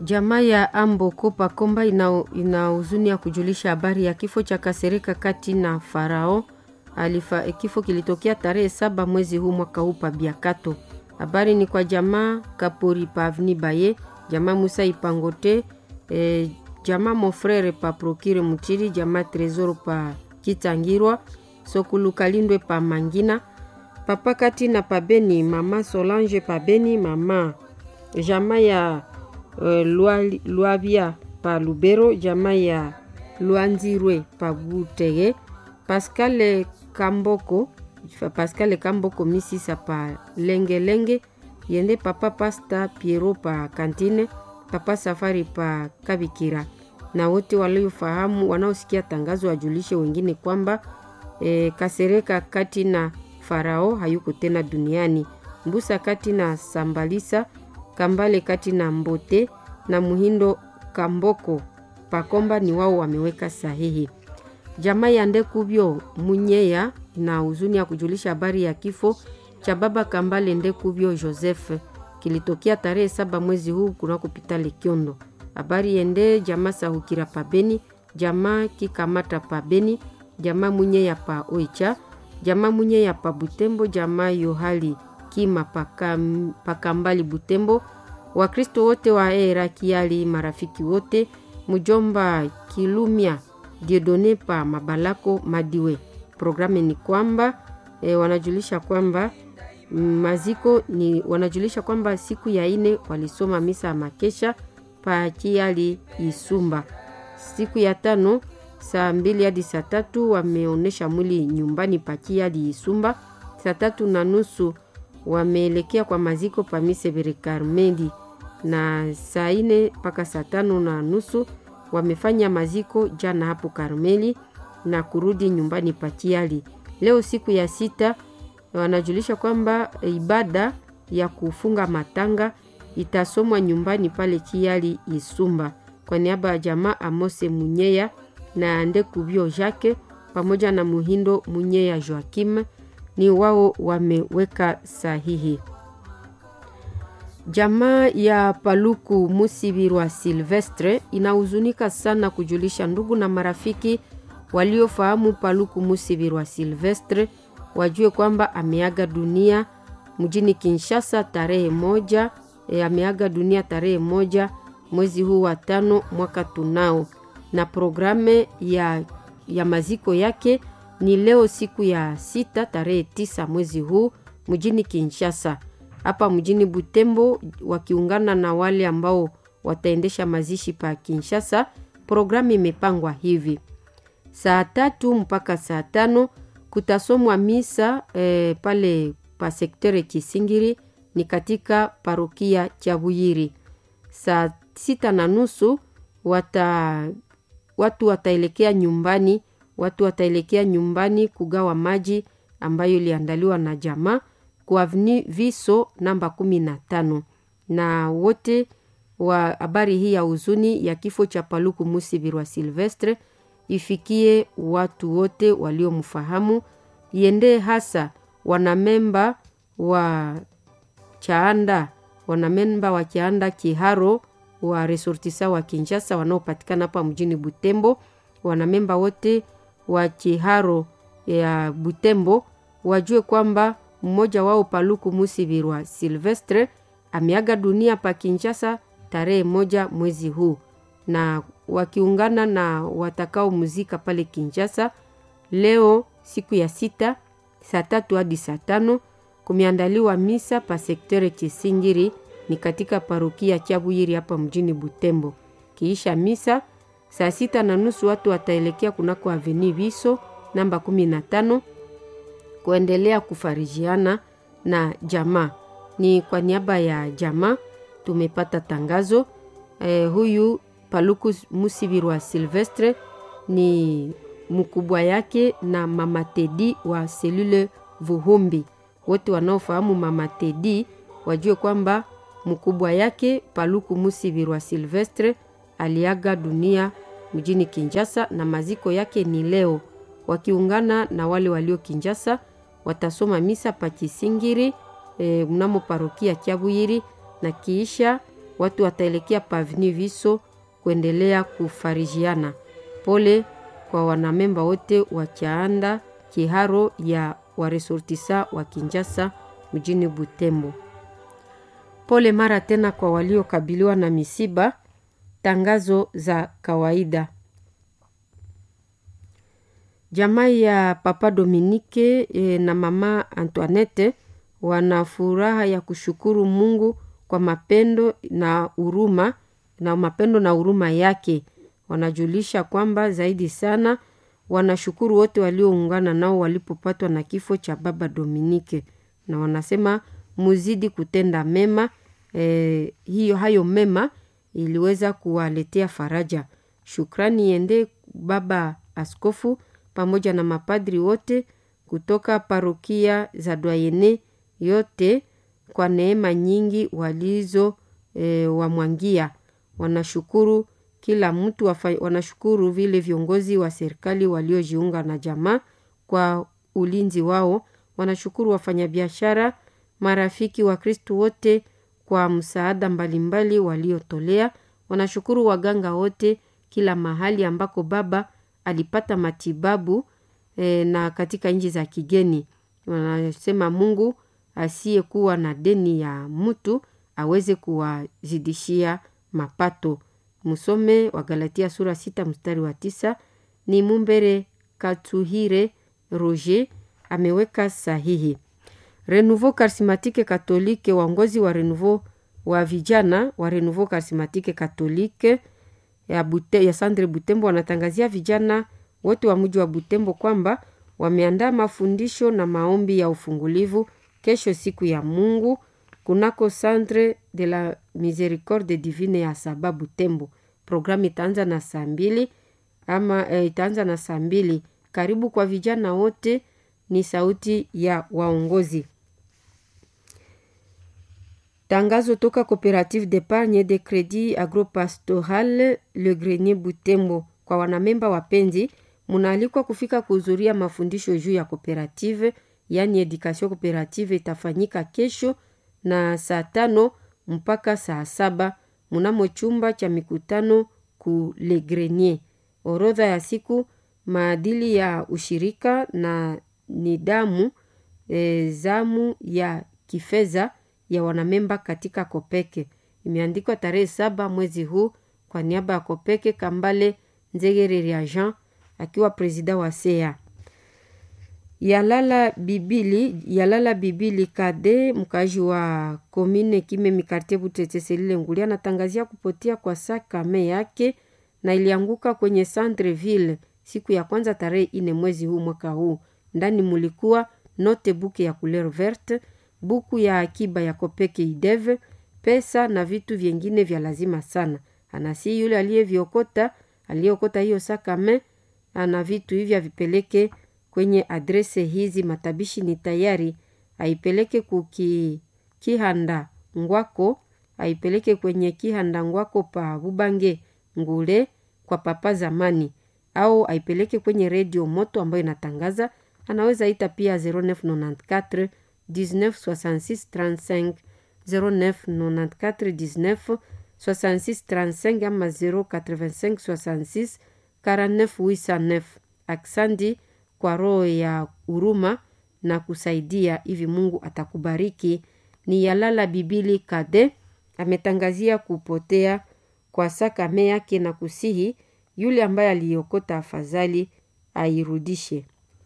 Jamaa ya Amboko Pakomba ina, ina huzuni ya kujulisha habari ya kifo cha Kasereka kati na Farao alifa. Kifo kilitokea tarehe saba mwezi huu mwaka huu pa Biakato. Habari ni kwa jamaa Kapori pa Avni Baye, jamaa Musa Ipangote, e, jamaa Mofrere pa Prokire Mutiri, jamaa Tresoro pa Kitangirwa, Sokulu Kalindwe pa Mangina, papa kati na pa Beni, mama Solange pa Beni, mama jamaa ya uh, Lwabia pa Lubero, jamaa ya Lwanzirwe pa Butege, Pascal Kamboko Pascal Kamboko Misisa pa Lengelenge Lenge, yende papa Pasta Piero pa Kantine, papa Safari pa Kabikira, na wote waliofahamu wanaosikia tangazo wajulishe wengine kwamba e, Kasereka kati na Farao hayuko tena duniani. Mbusa kati na Sambalisa Kambale kati na Mbote na Muhindo Kamboko Pakomba ni wao wameweka sahihi. Jamaa ya Ndekubyo Munyeya na huzuni ya kujulisha habari ya kifo cha baba Kambale Ndekubyo Joseph kilitokea tarehe saba mwezi huu kuna kupita Lekiondo. Habari yende jamaa Sahukira Pabeni, jamaa Kikamata Pabeni, jamaa Munyeya pa Oicha, jamaa Munyeya pa Butembo, jamaa Yohali Kima Pakam, Pakambali Butembo, Wakristo wote wa era Kiali, marafiki wote, mjomba Kilumia Diodone pa Mabalako Madiwe. Programu ni kwamba e, wanajulisha kwamba maziko ni wanajulisha kwamba siku ya ine walisoma misa ya makesha pa Kiali Isumba. Siku ya tano saa mbili hadi saa tatu wameonyesha mwili nyumbani pa Kiali Isumba. Saa tatu na nusu wameelekea kwa maziko pa Misebere Karmeli, na saa ine mpaka saa tano na nusu wamefanya maziko jana hapo Karmeli na kurudi nyumbani pa Kiali. Leo siku ya sita wanajulisha kwamba ibada ya kufunga matanga itasomwa nyumbani pale Kiali Isumba. Kwa niaba ya jamaa Amose Munyeya na Ndekubyo Jacques pamoja na Muhindo Munyeya Joakim ni wao wameweka sahihi. Jamaa ya Paluku Musibirwa Silvestre inahuzunika sana kujulisha ndugu na marafiki waliofahamu Paluku Musibirwa Silvestre wajue kwamba ameaga dunia mjini Kinshasa tarehe moja. E, ameaga dunia tarehe moja mwezi huu wa tano mwaka tunao, na programe ya, ya maziko yake ni leo siku ya sita tarehe tisa mwezi huu mjini Kinshasa. Hapa mjini Butembo wakiungana na wale ambao wataendesha mazishi pa Kinshasa, programu imepangwa hivi: saa tatu mpaka saa tano kutasomwa misa eh, pale pa sektere Kisingiri ni katika parokia Chabuyiri. Saa sita na nusu wata, watu wataelekea nyumbani, watu wataelekea nyumbani kugawa maji ambayo iliandaliwa na jamaa kwa Avenue Viso namba kumi na tano, na wote wa habari hii ya huzuni ya kifo cha Paluku Musibirwa Silvestre ifikie watu wote waliomfahamu, iendee hasa wanamemba wa Chaanda, wanamemba wa Chaanda Kiharo wa resortisa wa Kinshasa wanaopatikana hapa mjini Butembo, wanamemba wote wa Kiharo ya Butembo wajue kwamba mmoja wao Paluku Musibirwa Silvestre ameaga dunia pa Kinshasa tarehe moja mwezi huu, na wakiungana na watakao muzika pale Kinshasa leo siku ya sita saa tatu hadi saa tano kumeandaliwa misa pa sektere Kisingiri ni katika parokia Chabuyiri hapa mjini Butembo. Kiisha misa saa sita na nusu watu wataelekea kunako Avenue Viso namba kumi na tano kuendelea kufarijiana na jamaa. Ni kwa niaba ya jamaa tumepata tangazo eh, huyu Paluku Musibirwa Silvestre ni mkubwa yake na mama Tedi wa selule Vuhumbi. Wote wanaofahamu mama Tedi wajue kwamba mkubwa yake Paluku Musibirwa Silvestre aliaga dunia mjini Kinshasa na maziko yake ni leo. Wakiungana na wale walio Kinshasa watasoma misa pa Kisingiri e, mnamo parokia Chabuyiri na kiisha watu wataelekea pavni Viso kuendelea kufarijiana. Pole kwa wanamemba wote wa Chaanda Kiharo ya waresortisa wa Kinjasa mjini Butembo. Pole mara tena kwa waliokabiliwa na misiba. Tangazo za kawaida. Jamaa ya Papa Dominike e, na Mama Antoinette wana furaha ya kushukuru Mungu kwa mapendo na huruma na mapendo na huruma yake. Wanajulisha kwamba zaidi sana wanashukuru wote walioungana nao walipopatwa na kifo cha Baba Dominike, na wanasema muzidi kutenda mema e, hiyo hayo mema iliweza kuwaletea faraja. Shukrani iende Baba Askofu pamoja na mapadri wote kutoka parokia za Dwayene yote kwa neema nyingi walizo e, wamwangia. Wanashukuru kila mtu wafa, wanashukuru vile viongozi wa serikali waliojiunga na jamaa kwa ulinzi wao. Wanashukuru wafanyabiashara, marafiki wa Kristo wote kwa msaada mbalimbali waliotolea. Wanashukuru waganga wote kila mahali ambako baba alipata matibabu e, na katika nchi za kigeni. Wanasema Mungu asiyekuwa na deni ya mtu aweze kuwazidishia mapato. Musome wa Galatia sura sita mstari wa tisa. Ni Mumbere Katuhire Roger ameweka sahihi. Renouveau Charismatique Catholique, waongozi wa Renouveau wa vijana wa Renouveau Charismatique Catholique ya, Bute, ya Sandre Butembo wanatangazia vijana wote wa mji wa Butembo kwamba wameandaa mafundisho na maombi ya ufungulivu kesho siku ya Mungu kunako Centre de la Misericorde Divine ya Saba Butembo. Programu itaanza na saa mbili ama e, itaanza na saa mbili. Karibu kwa vijana wote, ni sauti ya waongozi. Tangazo toka Coopérative d'épargne de crédit agropastoral Le Grenier Butembo. Kwa wanamemba wapenzi, munaalikwa kufika kuhudhuria mafundisho juu ya kooperative, yaani education cooperative itafanyika kesho na saa tano mpaka saa saba mnamo chumba cha mikutano ku Le Grenier. Orodha ya siku, maadili ya ushirika na nidamu e, zamu ya kifedha ya wanamemba katika Kopeke imeandikwa tarehe saba mwezi huu kwa niaba ya Kopeke. Kambale Nzegereri Jean akiwa presida wa sea Yalala Bibili Yalala Bibili Kade, mkaji wa komine Kimemi Kartie Butete Selile Nguli, anatangazia kupotea kwa sakame yake na ilianguka kwenye Centreville siku ya kwanza tarehe ine mwezi huu mwaka huu. Ndani mulikuwa note buke ya couleur verte, buku ya akiba ya Kopeke ideve, pesa na vitu vyengine vya lazima sana. Anasi yule aliyeviokota aliyeokota hiyo sakame ana vitu hivi avipeleke kwenye adrese hizi. Matabishi ni tayari, aipeleke kuki kihanda ngwako, aipeleke kwenye kihanda ngwako pa Bubange ngule kwa papa zamani, au aipeleke kwenye redio moto ambayo inatangaza. Anaweza ita pia 0994 1966 35 0994 19 66 35 ama 085 66 49 809. Aksandi kwa roho ya huruma na kusaidia hivi, Mungu atakubariki. Ni Yalala Bibili Kade ametangazia kupotea kwa sakame yake na kusihi yule ambaye aliokota afadhali airudishe.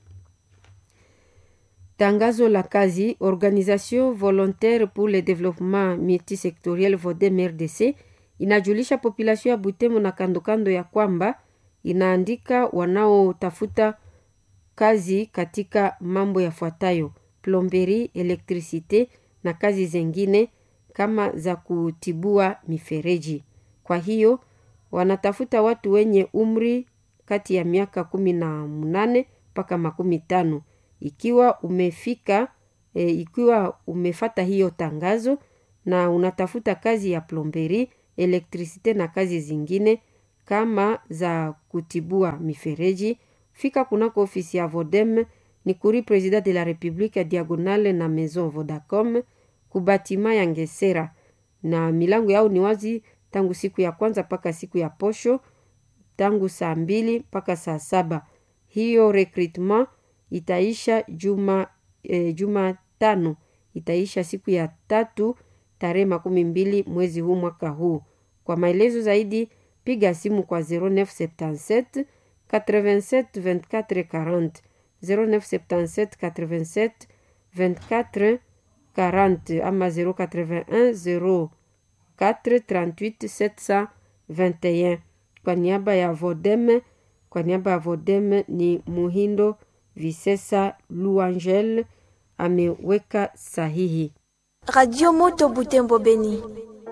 Tangazo la kazi. Organisation volontaire pour le développement multisectoriel Vodem RDC inajulisha population ya Butembo na kandokando ya kwamba inaandika wanaotafuta kazi katika mambo yafuatayo: plomberi, elektrisite na kazi zengine kama za kutibua mifereji. Kwa hiyo wanatafuta watu wenye umri kati ya miaka kumi na mnane mpaka makumi tano. Ikiwa umefika e, ikiwa umefata hiyo tangazo na unatafuta kazi ya plomberi, elektrisite na kazi zingine kama za kutibua mifereji, fika kunako ofisi ya Vodem ni kuri President de la Republique ya Diagonale na Maison Vodacom kubatima ya Ngesera na milango yao ni wazi tangu siku ya kwanza mpaka siku ya posho tangu saa mbili mpaka saa saba hiyo recruitment itaisha juma e, juma tano itaisha siku ya tatu tarehe makumi mbili mwezi huu mwaka huu kwa maelezo zaidi piga simu kwa 0977 87 24 40 0977 87 24 40 ama 081 04 38 721 kwa niaba ya vodeme kwa niaba ya vodeme ni muhindo visesa luangel ameweka sahihi Radio Moto Butembo Beni.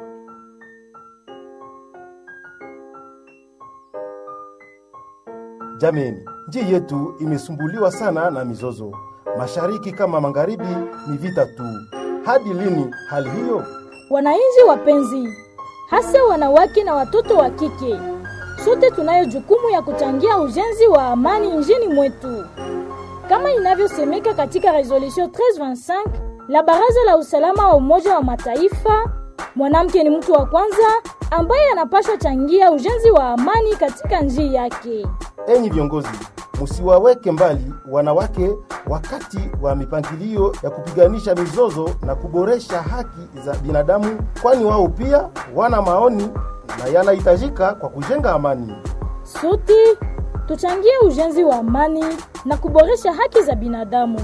Jameni, nchi yetu imesumbuliwa sana na mizozo, mashariki kama magharibi, ni vita tu. Hadi lini hali hiyo? Wananchi wapenzi, hasa wanawake na watoto wa kike, sote tunayo jukumu ya kuchangia ujenzi wa amani nchini mwetu, kama inavyosemeka katika resolution 1325 la Baraza la Usalama wa Umoja wa Mataifa. Mwanamke ni mtu wa kwanza ambaye anapaswa changia ujenzi wa amani katika nchi yake. Enyi viongozi, musiwaweke mbali wanawake wakati wa mipangilio ya kupiganisha mizozo na kuboresha haki za binadamu, kwani wao pia wana maoni na yanahitajika kwa kujenga amani. Sote tuchangie ujenzi wa amani na kuboresha haki za binadamu.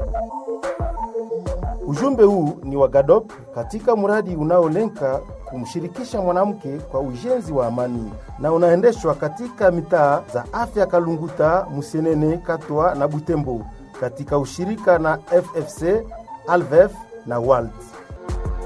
Ujumbe huu ni wa GADOP katika mradi unaolenga kumshirikisha mwanamke kwa ujenzi wa amani na unaendeshwa katika mitaa za afya Kalunguta, Musenene, Katwa na Butembo katika ushirika na FFC, Alvef na WALT.